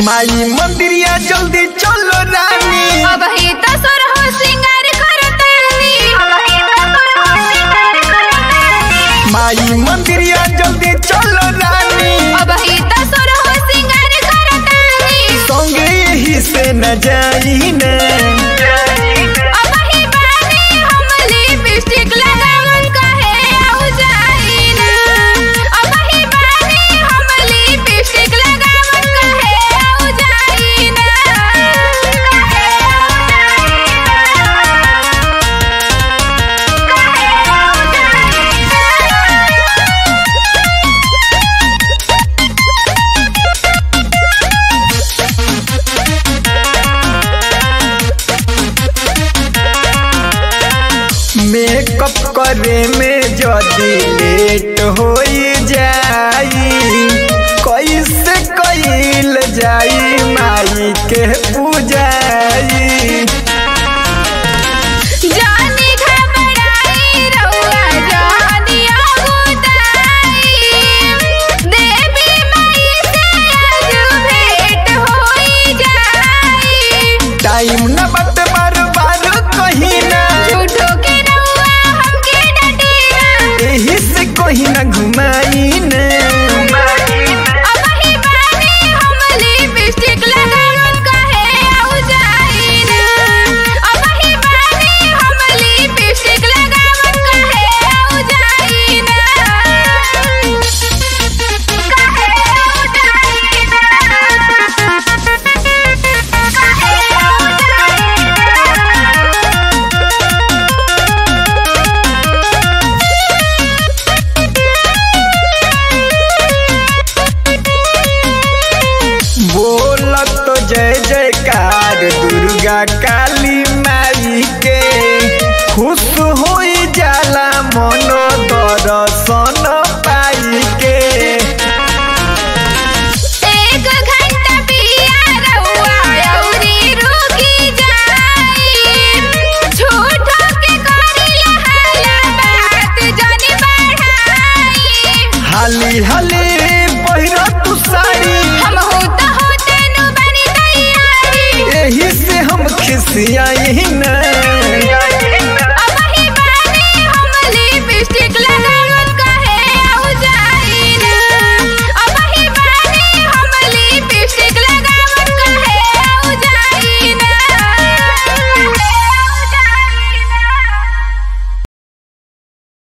माई मंदिरिया जल्दी चलो रानी अब ही तो सुर हो सिंगार करतानी अब ही तो सुर हो सिंगार करतानी माई मंदिरिया जल्दी चलो रानी अब ही तो सुर हो सिंगार करतानी संगे यही से न जाई न अब ही बानी हम लिपस्टिक लगावन कहे आउ जाई ना अब ही बानी हम लिपस्टिक लगावन कहे आउ जाई ना कहे आउ जाई ना मेकअप करे में जदी लेट हो जाई कैसे कैल जाई माई के पूजाई जानी घबराई रउआ जानी आगुदाई देवी माई से आज भेंट होई जाई टाइम न बट बार बार कहीं ना झूठो के रउआ हमके डटिया यही से कहीं ना घुमाई न अब ही बानी हम लिपस्टिक लगावन कहे आउ जाई ना अब ही बानी हम लिपस्टिक लगावन कहे आउ जाई ना कहे आउ जाई ना कहे आउ बोलत तो जय जयकार दुर्गा काली माई के खुश हो जाला मनो दर्शन पाई के एक घंटा पिया रउआ अउरी रुकी जाई झूठो के करिया हाला बात जनी बढ़ाई हाली हाली